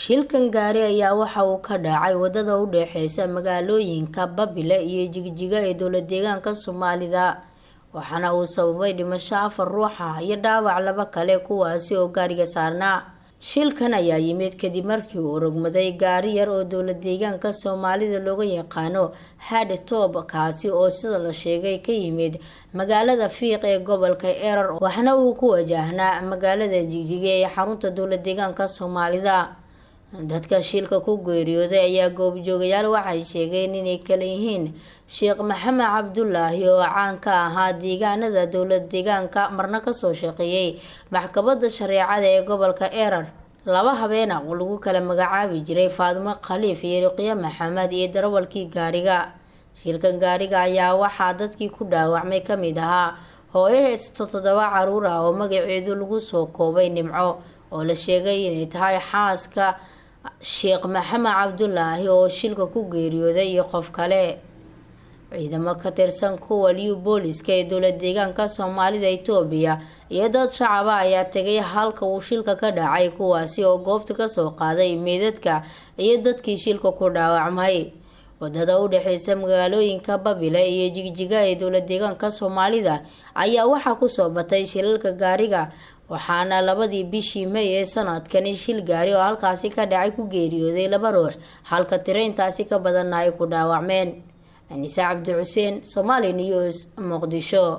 shilkan gaari ayaa waxa uu ka dhacay wadada u dhexeysa magaalooyinka babile iyo jigjiga ee dowlad deegaanka soomaalida waxaana uu sababay dhimasho afar ruuxa iyo dhaawac laba kale kuwaasi oo gaariga saarnaa shilkan ayaa yimid kadib markii uu rogmaday gaari yar oo dowlad deegaanka soomaalida looga yaqaano had toob kaasi oo sida la sheegay ka yimid magaalada fiiq ee gobolka erar waxna uu ku wajahnaa magaalada jigjiga ee xarunta dowlad deegaanka soomaalida dadka shilka ku geeriyooday ayaa goobjoogayaal waxay sheegeen inay kala yihiin sheekh maxamed cabdulaahi oo caan ka ahaa deegaanada dowlad deegaanka marna kasoo shaqeeyey maxkamada shareecada ee gobolka erar laba habeena oo lagu kala magacaabi jiray faadimo khaliif iyo riqyo maxamed iyo darawalkii gaariga shilkan gaariga ayaa waxaa dadkii ku dhaawacmay kamid ahaa hooyo haysato toddoba caruur ah oo magaceedu lagu soo koobay nimco oo la sheegay inay tahay xaaska sheekh maxamed cabdulaahi oo shilka ku geeriyooday iyo qof kale ciidamo ka tirsan kuwa liw booliska ee dowlad deegaanka soomaalida itoobiya iyo dad shacaba ayaa tegay halka uu shilka ka dhacay kuwaasi oo goobta kasoo qaaday meedadka iyo dadkii shilka ku dhaawacmay wadada u dhexeysa magaalooyinka babile iyo jigjiga ee dowlad deegaanka soomaalida ayaa waxaa kusoo batay shilalka gaariga waxaana labadii bishii may ee sanadkani shil gaari oo halkaasi ka dhacay ku geeriyooday laba ruux halka tiraintaasi ka badanna ay ku dhaawacmeen anise cabdi xuseen somaali news muqdisho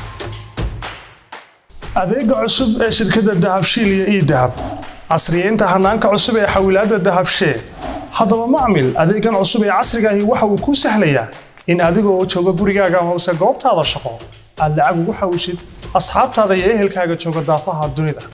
adeega cusub ee shirkadda dahabshiil iyo ii dahab casriyeynta hanaanka cusub ee xawilaadda dahabshee haddaba macmil adeegan cusub ee casriga ahi waxa uu kuu sahlayaa in adigoo jooga gurigaaga amase goobtaada shaqo aad lacag ugu xawshid asxaabtaada iyo ehelkaaga jooga daafaha dunida